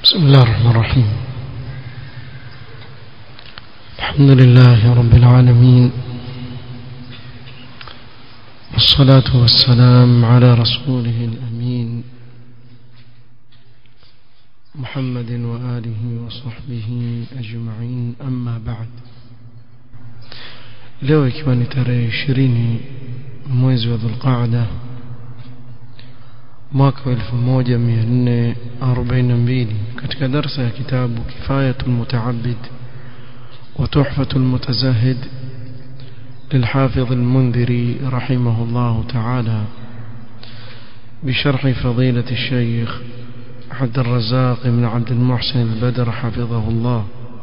بسم الله الرحمن الرحيم الحمد لله رب العالمين والصلاة والسلام على رسوله الأمين محمد وآله وصحبه أجمعين أما بعد leo ikiwa ni tarehe ishirini mwezi wa dhulqaada mwaka wa 1442 katika darsa ya kitabu kifayatul mutaabid wa tuhfatul mutazahid للحافظ المنذري رحمه الله تعالى بشرح فضيلة الشيخ عبد الرزاق بن عبد المحسن البدر حفظه الله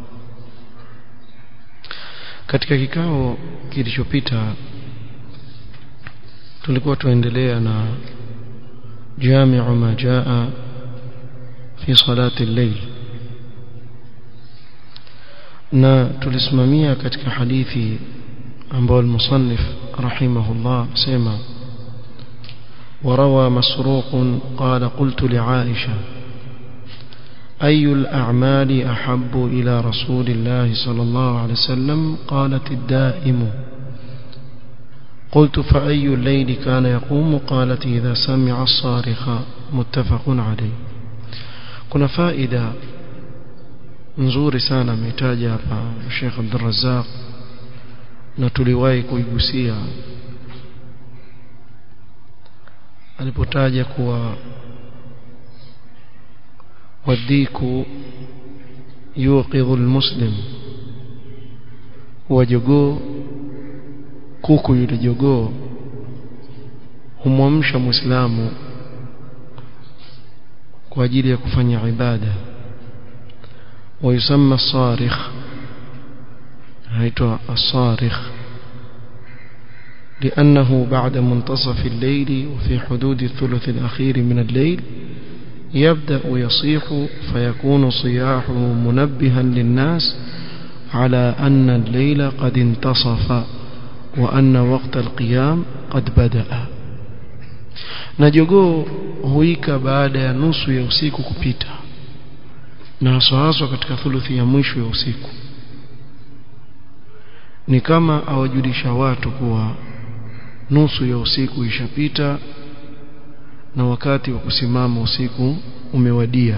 katika kikao kilichopita tulikuwa tuendelea na jami'u ma jaa fi salati al-layl na tulisimamia katika hadithi ambayo المصنف رحمه الله سمع وروى مسروق قال قلت لعائشة أي الأعمال أحب إلى رسول الله صلى الله عليه وسلم قالت الدائم قلت فأي الليل كان يقوم قالت إذا سمع الصارخ متفق عليه كنا فائدة nzuri sana ametaja hapa Sheikh Abdul Razzaq na tuliwahi kuigusia alipotaja kuwa wadhiku yuqidhu almuslim wa jogoo kuku yule jogoo humwamsha muislamu kwa ajili ya kufanya ibada ويسمى الصارخ هيتوا الصارخ لأنه بعد منتصف الليل وفي حدود الثلث الأخير من الليل يبدأ يصيح فيكون صياحه منبها للناس على أن الليل قد انتصف وأن وقت القيام قد بدأ نجogoo huika baada ya nusu ya usiku kupita na haswa haswa katika thuluthi ya mwisho ya usiku ni kama awajulisha watu kuwa nusu ya usiku ishapita na wakati wa kusimama usiku umewadia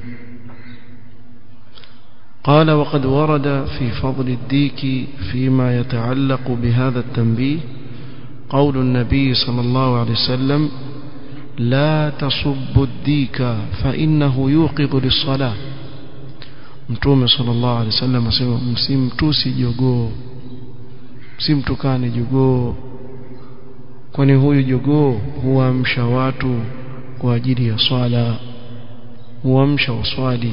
قال وقد ورد في فضل الديك فيما يتعلق بهذا التنبيه قول النبي صلى الله عليه وسلم لا تصب الديك فإنه يوقظ للصلاة mtume sallallahu alaihi wasallam asema msimtusi jogoo msimtukane jogoo kwani huyu jogoo huamsha watu kwa ajili ya swala huamsha waswali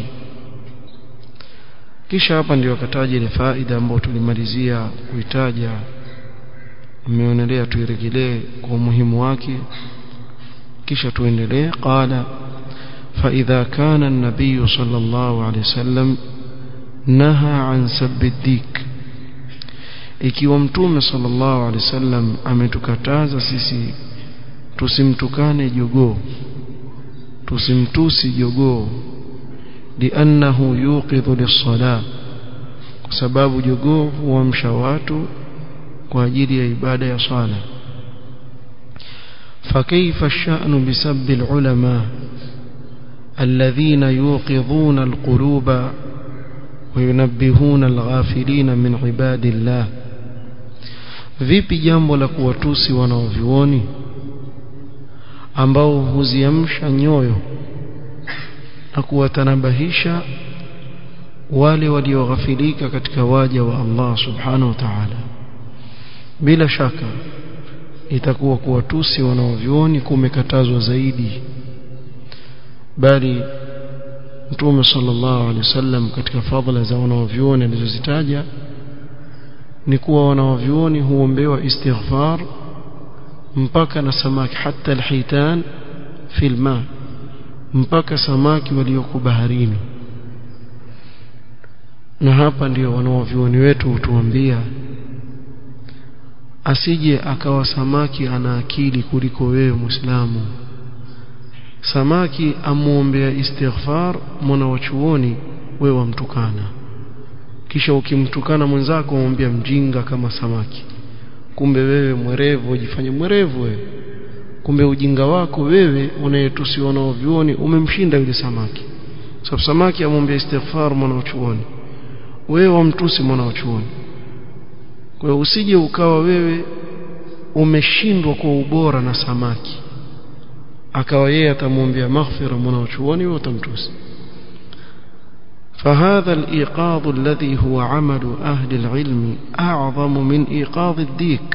kisha hapa ndio akataja ile faida ambayo tulimalizia kuitaja ameonelea tuirejelee kwa umuhimu wake kisha tuendelee qala فإذا كان النبي صلى الله عليه وسلم نهى عن سب الديك ikiwa mtume sallallahu alaihi wasallam ametukataza sisi tusimtukane jogoo tusimtusi jogoo liannahu yuqidhu lis-salah kwa sababu jogoo huamsha watu kwa ajili ya ibada ya swala فكيف الشأن بسب العلماء الذين يوقظون القلوب وينبهون الغافلين من عباد الله vipi jambo la kuwatusi wanaovioni ambao huziamsha nyoyo na kuwatanabahisha wale walioghafilika katika waja wa Allah subhanahu wa ta'ala bila shaka itakuwa kuwatusi wanaovioni kumekatazwa zaidi bali mtume sallallahu alaihi wasallam katika fadhila za wanaovyuoni alizozitaja ni kuwa wanaovyuoni huombewa istighfar mpaka na samaki hata alhitan fi alma mpaka samaki walioko baharini na hapa ndio wanaovyuoni wetu hutuambia asije akawa samaki ana akili kuliko wewe muislamu samaki amuombea istighfar mwana wa chuoni wewe wamtukana kisha ukimtukana mwenzako umwambia mjinga kama samaki kumbe wewe mwerevu ujifanye mwerevu wewe kumbe ujinga wako wewe unayetusiwa na vyuoni umemshinda yule samaki sababu samaki amwambia istighfar mwana wa chuoni wewe wamtusi mwana wa chuoni kwa hiyo usije ukawa wewe umeshindwa kwa ubora na samaki akawa yeye atamwombea maghfira mwana wa chuoni wewe utamtusi فهذا الإيقاظ الذي هو عمل أهل العلم أعظم من إيقاظ الديك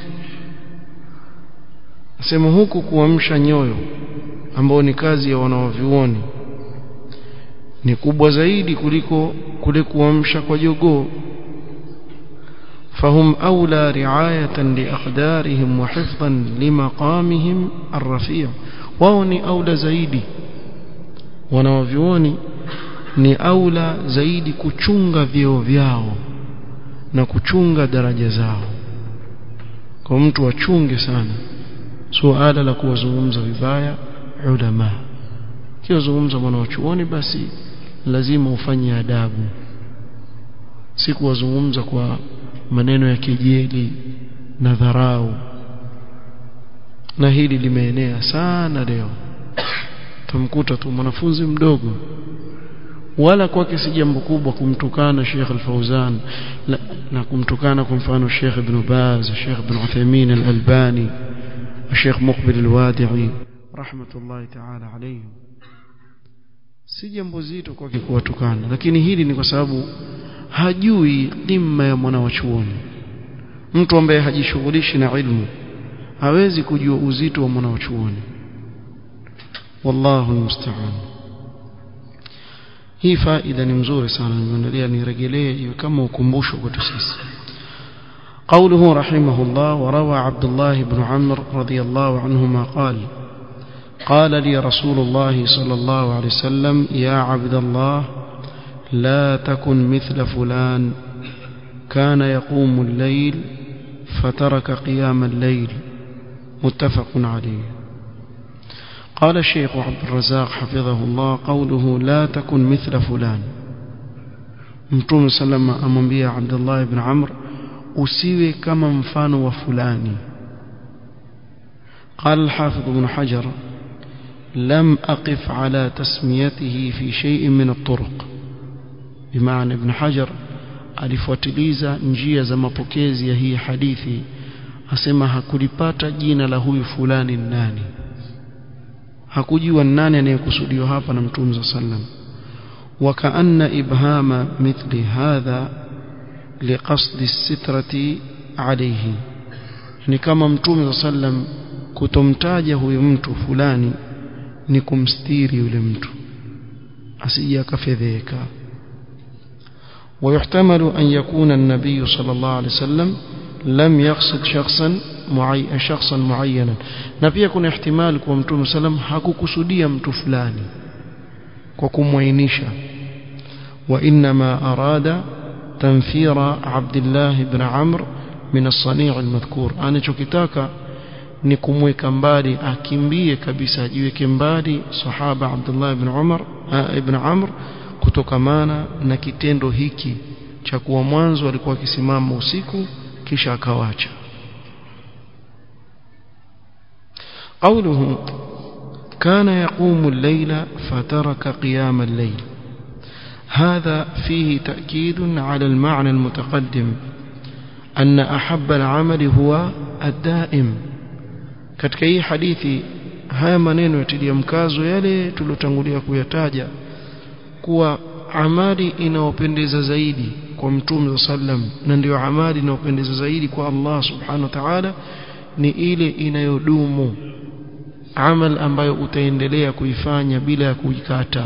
sema huku kuamsha nyoyo ambao ni kazi ya wanawavyuoni ni kubwa zaidi kuliko kule kuamsha kwa jogoo فهم أولى رعاية لأقدارهم وحفظا لمقامهم الرفيع wao ni aula zaidi wanawavyuoni ni aula zaidi kuchunga vyeo vyao na kuchunga daraja zao kwa mtu achunge sana suala la kuwazungumza vibaya ulama kiwazungumza mwana wa chuoni basi lazima ufanye adabu si kuwazungumza kwa maneno ya kejeli na dharau na hili limeenea sana leo tumkuta tu mwanafunzi mdogo wala kwake si jambo kubwa kumtukana Sheikh Al-Fauzan na kumtukana kwa mfano Sheikh Ibn Baz Sheikh Ibn Uthaymeen Al-Albani Sheikh Muqbil Al-Wadi'i rahmatullahi ta'ala alayhim si jambo zito kwake kuwatukana lakini hili ni kwa sababu hajui dhima ya mwana wa chuoni mtu ambaye hajishughulishi na ilmu hawezi kujua uzito wa mwana wa chuoni wallahu musta'an hii faida ni mzuri sana nimeandalia nirejelee iwe kama ukumbusho kwetu sisi قوله رحمه الله وروى عبد الله بن عمرو رضي الله عنهما قال قال لي رسول الله صلى الله عليه وسلم يا عبد الله لا تكن مثل فلان كان يقوم الليل فترك قيام الليل متفق عليه قال الشيخ عبد الرزاق حفظه الله قوله لا تكن مثل فلان متوم سلم amwambia Abdullah ibn Amr usiwe kama mfano wa fulani قال الحافظ ابن حجر لم أقف على تسميته في شيء من الطرق بمعنى ابن حجر alifuatiliza njia za mapokezi ya hii hadithi asema hakulipata jina la huyu fulani nani hakujua nani anayekusudiwa hapa na mtume صلى الله عليه وسلم وكأن إبهام مثل هذا لقصد السترة عليه ni kama mtume صلى الله عليه وسلم kutomtaja huyu mtu fulani ni kumstiri yule mtu asije akafedheka ويحتمل أن يكون النبي صلى الله عليه وسلم لم يقصد شخصا معي شخصا معينا na pia kuna ihtimali kwa mtume sallam hakukusudia mtu fulani kwa kumwainisha wa inma arada tanfira Abdullah ibn Amr min as-sani' al-madhkur anachokitaka ni kumweka mbali akimbie kabisa ajiweke mbali sahaba Abdullah ibn Umar ibn Amr kutokamana na kitendo hiki cha kuwa mwanzo alikuwa akisimama usiku kisha akawacha قوله كان يقوم الليل فترك قيام الليل هذا فيه تأكيد على المعنى المتقدم أن أحب العمل هو الدائم katika hii hadithi haya maneno yatilia mkazo yale tulotangulia kuyataja kuwa amali inayopendeza zaidi kwa mtume sallam na ndio amali inayopendeza zaidi kwa Allah subhanahu wa ta'ala ni ile inayodumu amal ambayo utaendelea kuifanya bila ya kuikata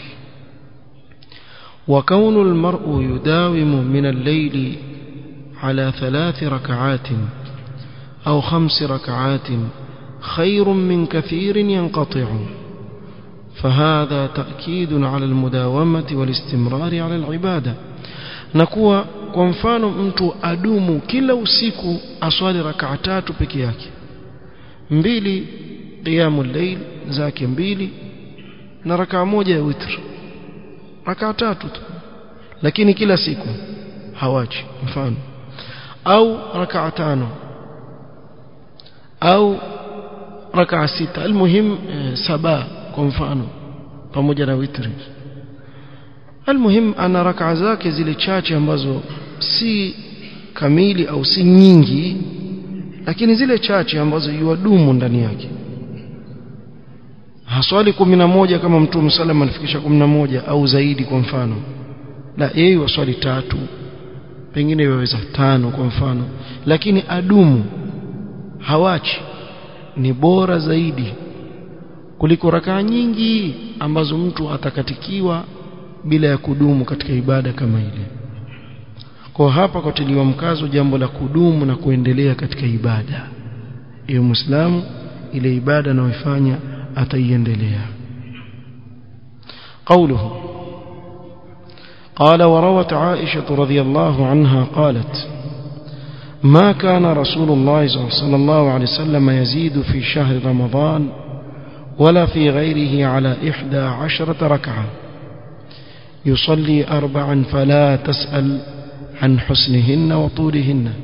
وكون المرء يداوم من الليل على ثلاث ركعات أو خمس ركعات خير من كثير ينقطع فهذا تأكيد على المداومة والاستمرار على العبادة نكوى kwa mfano mtu adumu kila usiku aswali rakaa tatu peke yake mbili qiyamul layl zake mbili na rakaa moja ya witr rakaa tatu tu lakini kila siku hawachi mfano au rakaa tano au rakaa sita almuhim e, saba kwa mfano pamoja na witri almuhim ana rakaa zake zile chache ambazo si kamili au si nyingi lakini zile chache ambazo yuadumu ndani yake haswali kumi na moja kama mtume sallam alifikisha kumi na moja au zaidi kwa mfano la yeye waswali tatu pengine yaweza tano kwa mfano lakini adumu hawachi ni bora zaidi kuliko rakaa nyingi ambazo mtu atakatikiwa bila ya kudumu katika ibada kama ile kwa hapa kwatiliwa mkazo jambo la kudumu na kuendelea katika ibada iwe muislamu ile ibada anayoifanya ataiendelea قوله قال وروت عائشة رضي الله عنها قالت ما كان رسول الله صلى الله عليه وسلم يزيد في شهر رمضان ولا في غيره على إحدى عشرة ركعة يصلي أربعا فلا تسأل عن حسنهن وطولهن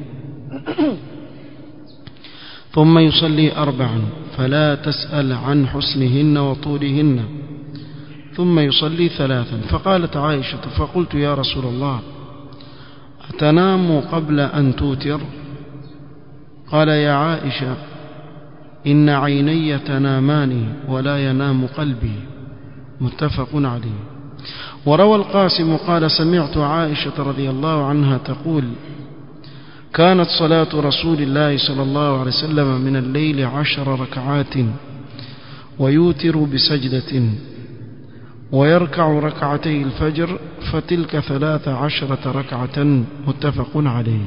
ثم يصلي أربعا فلا تسأل عن حسنهن وطولهن ثم يصلي ثلاثا فقالت عائشة فقلت يا رسول الله أتنام قبل أن توتر قال يا عائشة إن عيني تنامان ولا ينام قلبي متفق عليه وروى القاسم قال سمعت عائشة رضي الله عنها تقول كانت صلاة رسول الله صلى الله عليه وسلم من الليل عشر ركعات ويوتر بسجدة ويركع ركعتي الفجر فتلك ثلاث عشرة ركعة متفق عليه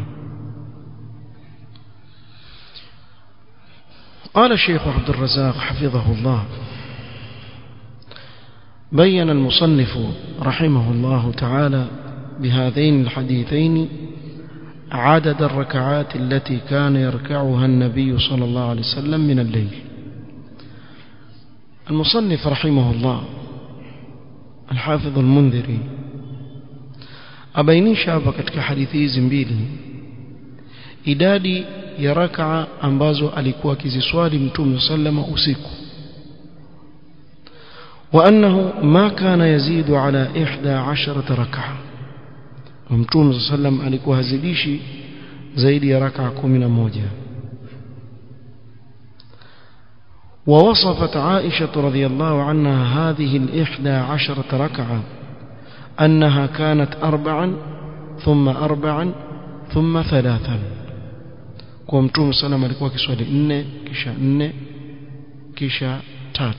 قال الشيخ عبد الرزاق حفظه الله بين المصنف رحمه الله تعالى بهذين الحديثين عدد الركعات التي كان يركعها النبي صلى الله عليه وسلم من الليل المصنف رحمه الله الحافظ المنذري abainisha hapa katika hadithi hizi mbili idadi ya rakaa ambazo alikuwa akiziswali mtume sallama usiku وأنه ما كان يزيد على إحدى عشرة ركعة ومتوم صلى الله عليه وسلم alikuwa hazidishi zaidi ya raka 11 ووصفت عائشة رضي الله عنها هذه الإحدى عشرة ركعة أنها كانت أربعا ثم أربعا ثم ثلاثا ومتوم صلى الله عليه وسلم alikuwa kiswali 4 kisha 4 kisha 3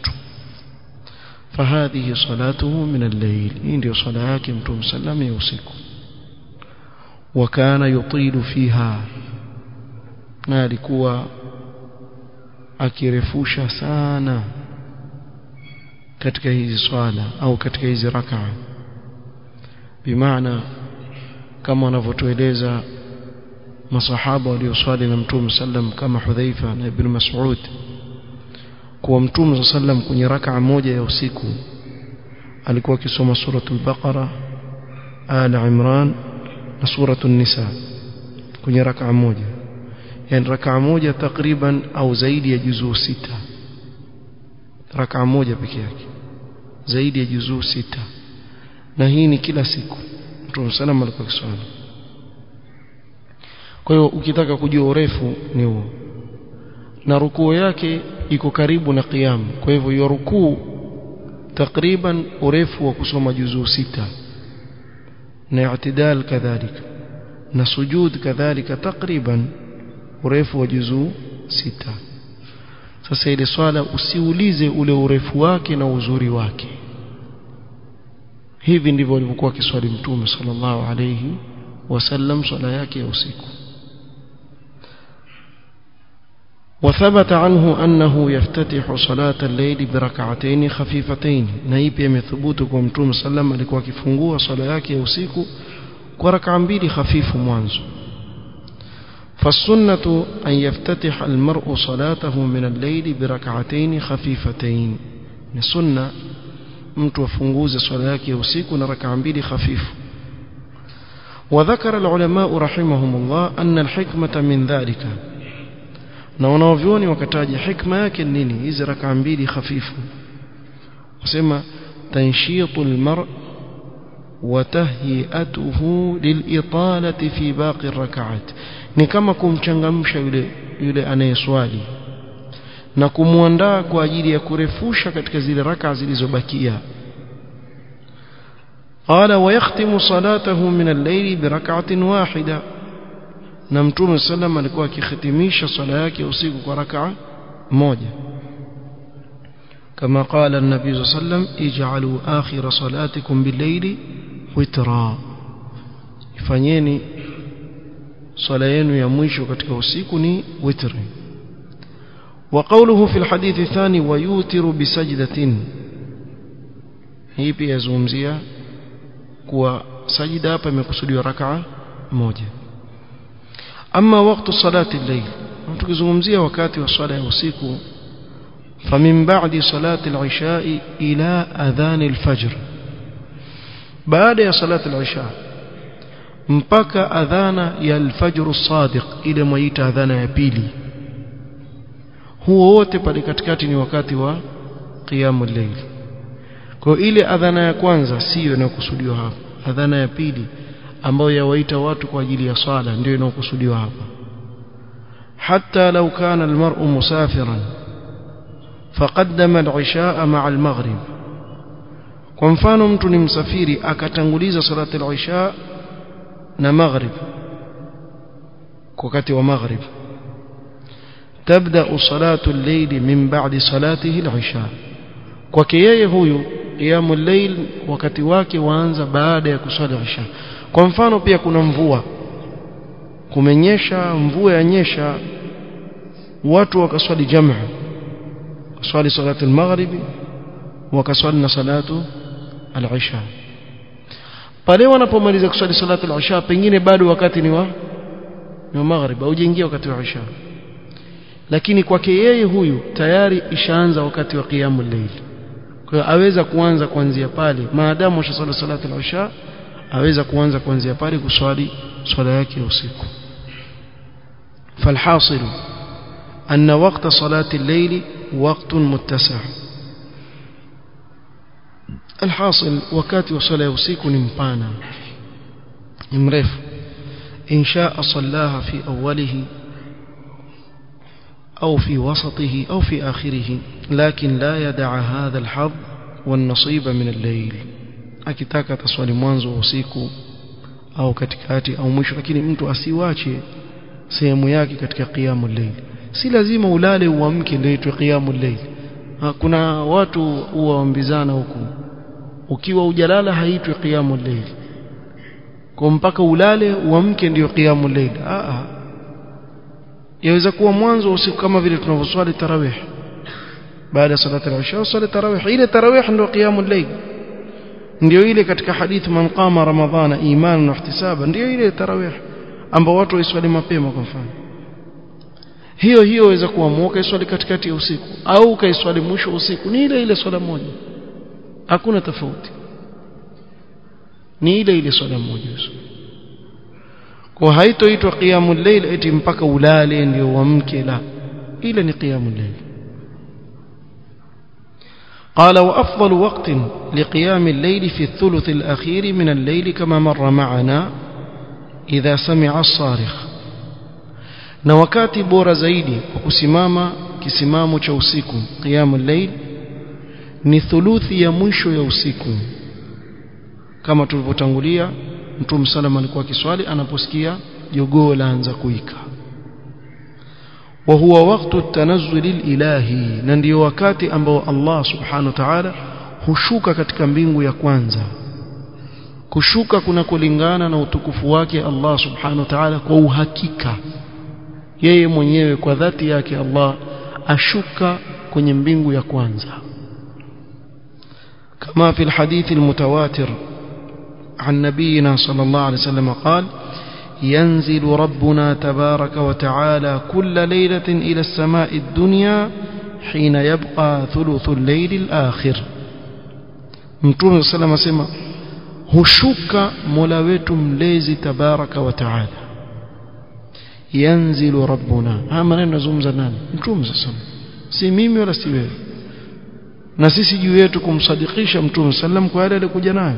فهذه صلاته من الليل ndio swala yake mtume sallam ya usiku وكان يطيل فيها na alikuwa akirefusha sana katika hizi swala au katika hizi rakaa bimaana kama wanavyotueleza masahaba walioswali na mtume sallam kama Hudhaifa na Ibn Mas'ud kuwa mtume sallam kwenye rakaa moja ya usiku alikuwa akisoma suratul Baqara Al Imran na suratul Nisa kwenye rakaa moja yani rakaa moja takriban au zaidi ya juzuu sita rakaa moja peke yake zaidi ya juzuu sita na hii ni kila siku mtume sallam alikuwa akiswali kwa hiyo ukitaka kujua urefu ni huo na rukuu yake iko karibu na qiyam kwa hivyo hiyo rukuu takriban urefu wa kusoma juzuu sita na i'tidal kadhalika na sujud kadhalika takriban urefu wa juzuu sita sasa ile swala usiulize ule urefu wake na uzuri wake hivi ndivyo alivyokuwa kiswali mtume sallallahu alayhi wasallam swala yake ya usiku وثبت عنه أنه يفتتح صلاة الليل بركعتين خفيفتين نايبي مثبوت كمتوم صلى الله عليه وسلم كفungua صلاة yake usiku kwa rak'a mbili hafifu mwanzo فالسنة أن يفتتح المرء صلاته من الليل بركعتين خفيفتين السنة mtu afunguze swala yake ya usiku na rakaa mbili hafifu وذكر العلماء رحمهم الله أن الحكمة من ذلك na wanaovyoni wakataja hikma yake nini hizi rakaa mbili hafifu wasema tanshitu almar wa tahyiatuhu lilitalati fi baqi rakaat ni kama kumchangamsha yule yule anayeswali na kumwandaa kwa ajili ya kurefusha katika zile raka zilizobakia قال ويختم صلاته من الليل بركعة واحدة na mtume sallam alikuwa akihitimisha swala yake usiku kwa rakaa moja kama qala an-nabi sallam ij'alu akhir salatikum bil-layli witra ifanyeni swala yenu ya mwisho katika usiku ni witri wa qawluhu fi al-hadith athani wa yutiru bi sajdatin hii pia yazungumzia kuwa sajida hapa imekusudiwa rakaa moja ama wakati salati al-layl tukizungumzia wakati wa swala ya usiku famin ba'di salati al-isha ila adhan al-fajr baada ya salati al-isha mpaka adhana ya al-fajr as-sadiq ile mwaita adhana ya pili huo wote pale katikati ni wakati wa qiyamul layl kwa ile adhana ya kwanza siyo inayokusudiwa hapa adhana ya pili ambayo yawaita watu kwa ajili ya swala ndio inayokusudiwa hapa hatta law kana almar'u musafiran faqaddama al-isha ma'a al-maghrib kwa mfano mtu ni msafiri akatanguliza salati al-isha na maghrib wakati wa maghrib تبدا صلاه الليل من بعد صلاته العشاء kwake yeye huyu qiyamul layl wakati wake waanza baada ya kuswali isha kwa mfano pia kuna mvua kumenyesha mvua yanyesha watu wakaswali jamaa swali salatu al-maghribi wakaswali na salatu al-isha pale wanapomaliza kuswali salatu al-isha pengine bado wakati ni wa ni wa maghrib haujaingia wakati wa isha lakini kwake yeye huyu tayari ishaanza wakati wa qiyamul layl kwa hiyo aweza kuanza kuanzia pale maadamu ashasali salatu al-isha aweza kuanza kuanzia pale kuswali swala yake ya usiku فالحاصل أن وقت صلاة الليل وقت متسع الحاصل وكاتي وصلاة usiku ni mpana ni mrefu إن شاء صلاها في أوله أو في وسطه أو في آخره لكن لا يدع هذا الحظ والنصيب من الليل akitaka taswali mwanzo wa usiku au katikati au mwisho lakini mtu asiwache sehemu yake katika qiyamul layl si lazima ulale uamke ndio itwe qiyamul layl kuna watu huwaambizana huku ukiwa ujalala haitwi qiyamul layl kwa mpaka ulale uamke ndio qiyamul layl a a yaweza kuwa mwanzo wa usiku kama vile tunavyoswali tarawih baada ya salati al-isha swali tarawih ile tarawih ndio qiyamul layl ndio ile katika hadithi man qama ramadhana imanan wa ihtisaba ndio ile tarawih ambao watu waiswali mapema kwa mfano hiyo hiyo waweza kuamua kaiswali katikati ya usiku au kaiswali mwisho wa usiku ni ile ile swala moja hakuna tofauti ni ile ile swala moja kwa haitoitwa qiyamul layl eti mpaka ulale ndio uamke la ile ni qiyamul layl قال وأفضل وقت لقيام الليل في الثلث الأخير من الليل كما مر معنا إذا سمع الصارخ na wakati bora zaidi kwa kusimama kisimamo cha usiku qiyamul layl ni thuluthi ya mwisho ya usiku kama tulivyotangulia mtume salama alikuwa kiswali anaposikia jogoo laanza kuika wa huwa waqtu tanazzul ilahi na ndio wakati ambao Allah subhanahu wa ta'ala hushuka katika mbingu ya kwanza kushuka kuna kulingana na utukufu wake Allah subhanahu wa ta'ala kwa uhakika yeye mwenyewe kwa dhati yake Allah ashuka kwenye mbingu ya kwanza kama fi alhadith almutawatir عن نبينا صلى الله عليه وسلم قال ينزل ربنا تبارك وتعالى كل ليلة إلى السماء الدنيا حين يبقى ثلث الليل الآخر mtume sallam asema hushuka mola wetu mlezi tabaraka wa taala yanzilu rabbuna haya maneno nazungumza nani mtume sallam si mimi wala si wewe na sisi juu yetu kumsadikisha mtume sallam kwa yale alikuja nayo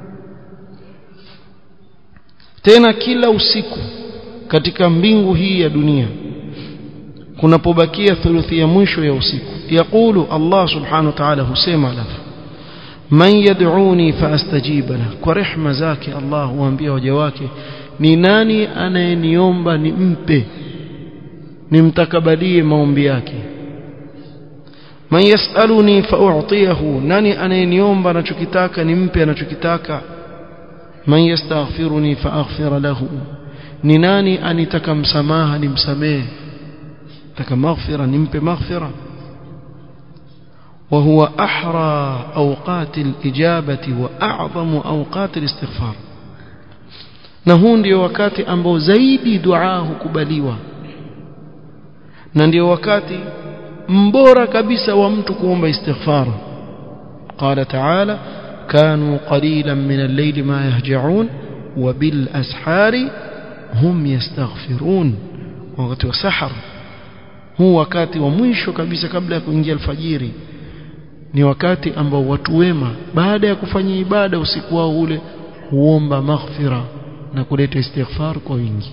tena kila usiku katika mbingu hii ya dunia kunapobakia thuluthi ya mwisho ya usiku yaqulu Allah subhanahu wa ta'ala husema alafu man yad'uni faastajiba lahu kwa rehma zake Allah huambia waja wake ni nani anayeniomba nimpe nimtakabalie maombi yake man yasaluni fa'utiyahu nani anayeniomba anachokitaka nimpe anachokitaka man yastaghfiruni faaghfir lahu ni nani anitaka msamaha nimsamehe taka maghfira nimpe maghfira وهو أحرى أوقات الإجابة وأعظم أوقات الاستغفار na huu ndio wakati ambao zaidi dua hukubaliwa na ndio wakati mbora kabisa wa mtu kuomba istighfar qala ta'ala kanu qalilan min al-layli ma yahja'un wa bil ashari hum yastaghfirun wakati wa sahar huu wakati wa mwisho kabisa kabla ya kuingia alfajiri ni wakati ambao watu wema baada ya kufanya ibada usiku wao ule huomba maghfira na kuleta istighfar kwa wingi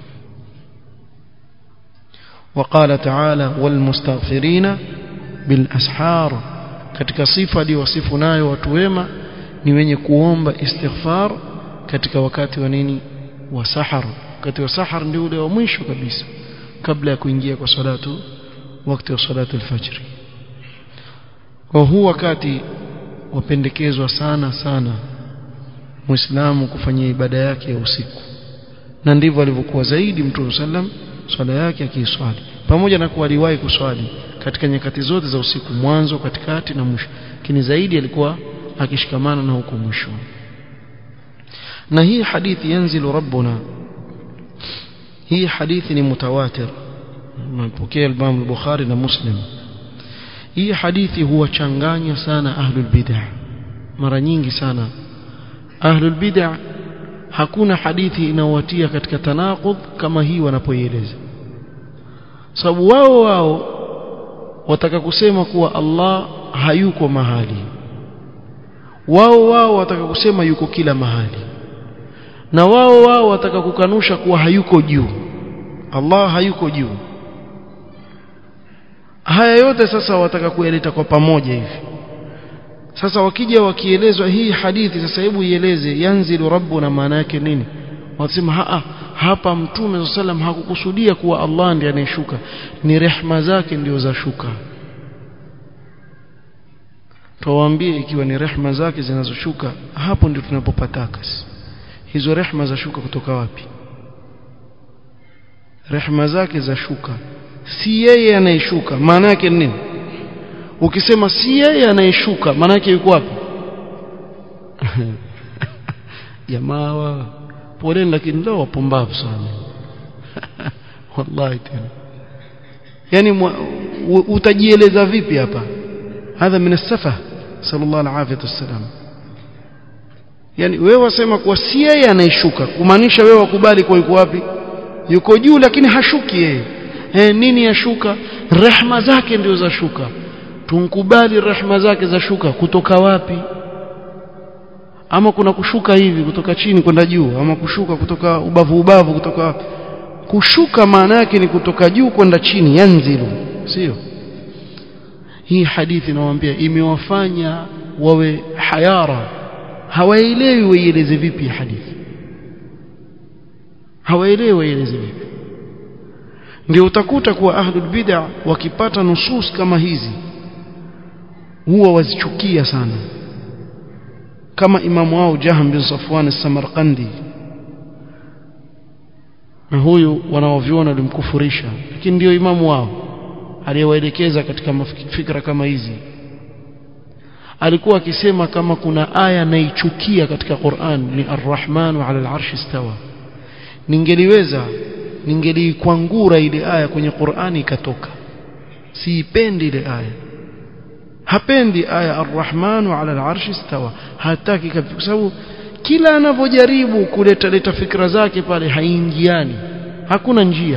وقال تعالى والمستغفرين بالاسحار katika sifa aliyowasifu nayo watu wema ni wenye kuomba istighfar katika wakati wa nini wa sahar wakati wa sahar ndio ule wa mwisho kabisa kabla ya kuingia kwa salatu wakati wa salatu al-fajr kwa huu wakati wapendekezwa sana sana muislamu kufanyia ibada yake ya usiku na ndivyo alivyokuwa zaidi mtume sallam swala yake akiiswali pamoja na kuwa aliwahi kuswali katika nyakati zote za usiku mwanzo katikati na mwisho lakini zaidi alikuwa akishikamana na huko mwisho na hii hadithi yanzilu rabbuna hii hadithi ni mutawatir mpokea Imam al-Bukhari na Muslim hii hadithi huwachanganya sana ahlul bid'ah mara nyingi sana ahlul bid'ah hakuna hadithi inaowatia katika tanaqud kama hii wanapoieleza sababu wao wao wataka kusema kuwa Allah hayuko mahali wao wao wataka kusema yuko kila mahali na wao wao wataka kukanusha kuwa hayuko juu Allah hayuko juu haya yote sasa wataka kuyaleta kwa pamoja hivi sasa wakija wakielezwa hii hadithi sasa hebu ieleze yanzilu rabbuna maana yake nini wasema haa hapa mtume sallam hakukusudia kuwa Allah ndiye anayeshuka ni rehma zake ndio za shuka tuwaambie ikiwa ni rehma zake zinazoshuka hapo ndio tunapopataka hizo rehma za shuka kutoka wapi rehma zake za shuka si yeye anayeshuka maana yake nini ukisema si yeye anayeshuka maana yake yuko wapi jamaa wa poleni lakini leo wapumbavu sana wallahi tena yani utajieleza vipi hapa hadha min as-safa sallallahu alaihi wasallam yani wewe wasema kuwa si yeye anayeshuka kumaanisha wewe wakubali kwa yuko wapi yuko juu lakini hashuki yeye eh nini yashuka rehma zake ndio za shuka tunkubali rehma zake za shuka kutoka wapi ama kuna kushuka hivi kutoka chini kwenda juu ama kushuka kutoka ubavu ubavu kutoka wapi kushuka maana yake ni kutoka juu kwenda chini yanzilu sio hii hadithi nawaambia imewafanya wawe hayara hawaelewi waieleze vipi hadithi hawaelewi waieleze vipi ndio utakuta kuwa ahlul bid'a wakipata nusus kama hizi huwa wazichukia sana kama imamu wao Jahm bin Safwan as-Samarqandi na huyu wanaoviona walimkufurisha lakini ndio imamu wao aliyewaelekeza katika fikra kama hizi alikuwa akisema kama kuna aya naichukia katika Qur'an ni Ar-Rahman 'ala al-'arshi istawa ningeliweza ningelikwangura ile aya kwenye Qur'ani ikatoka siipendi ile aya hapendi aya arrahmanu ala alarshi istawa hataki kabisa kwa sababu kila anavyojaribu kuleta leta fikra zake pale haingiani hakuna njia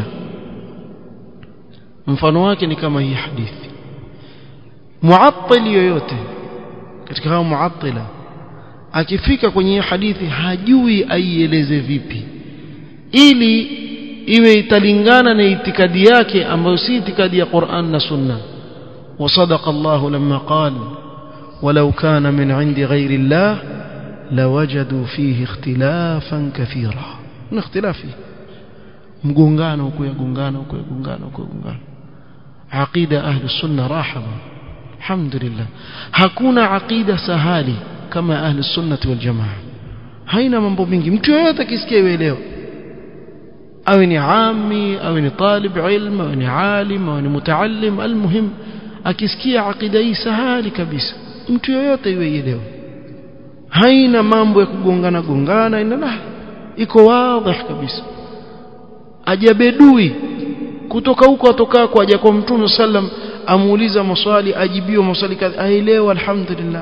mfano wake ni kama hii hadithi muattil yoyote katika hao muattila akifika kwenye hii hadithi hajui aieleze vipi ili iwe italingana na itikadi yake ambayo si itikadi ya Qur'an na Sunna وصدق الله لما قال ولو كان من عند غير الله لوجدوا فيه اختلافا كثيرا من اختلافه mgongano huko yagongana huko yagongana huko yagongana aqida ahli sunna rahaba alhamdulillah hakuna aqida sahali kama ahli sunnati wal jamaa haina mambo mingi mtu yoyote akisikia ielewe awe ni ami awe ni talib ilm awe ni alim awe ni mutaallim almuhim akisikia aqida hii sahali kabisa mtu yoyote ielewe haina mambo ya kugongana gongana ina iko wazi kabisa ajabedui kutoka huko atoka kwa aja kwa mtume sallam amuuliza maswali ajibiwa maswali kadha aelewa alhamdulillah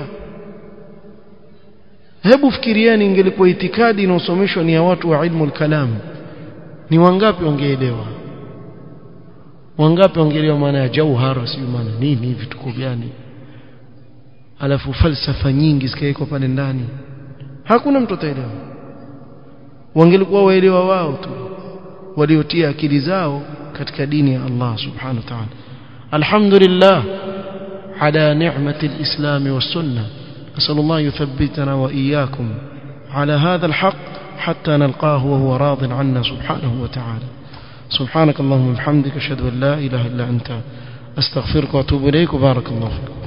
hebu fikirieni ingelikuwa itikadi inaosomeshwa ni ya watu wa ilmu kalam ni wangapi wangeelewa wangapi wangeelewa maana ya jauhara si maana nini vituko gani alafu falsafa nyingi zikaekwa pale ndani hakuna mtu ataelewa wangelikuwa waelewa wao tu waliotia akili zao katika dini ya Allah subhanahu wa ta'ala alhamdulillah ala ni'mati alislam والسنه اسال الله يثبتنا واياكم على هذا الحق حتى نلقاه وهو راض عنا سبحانه وتعالى سبحانك اللهم وبحمدك اشهد ان لا اله الا انت استغفرك واتوب اليك وبارك الله فيك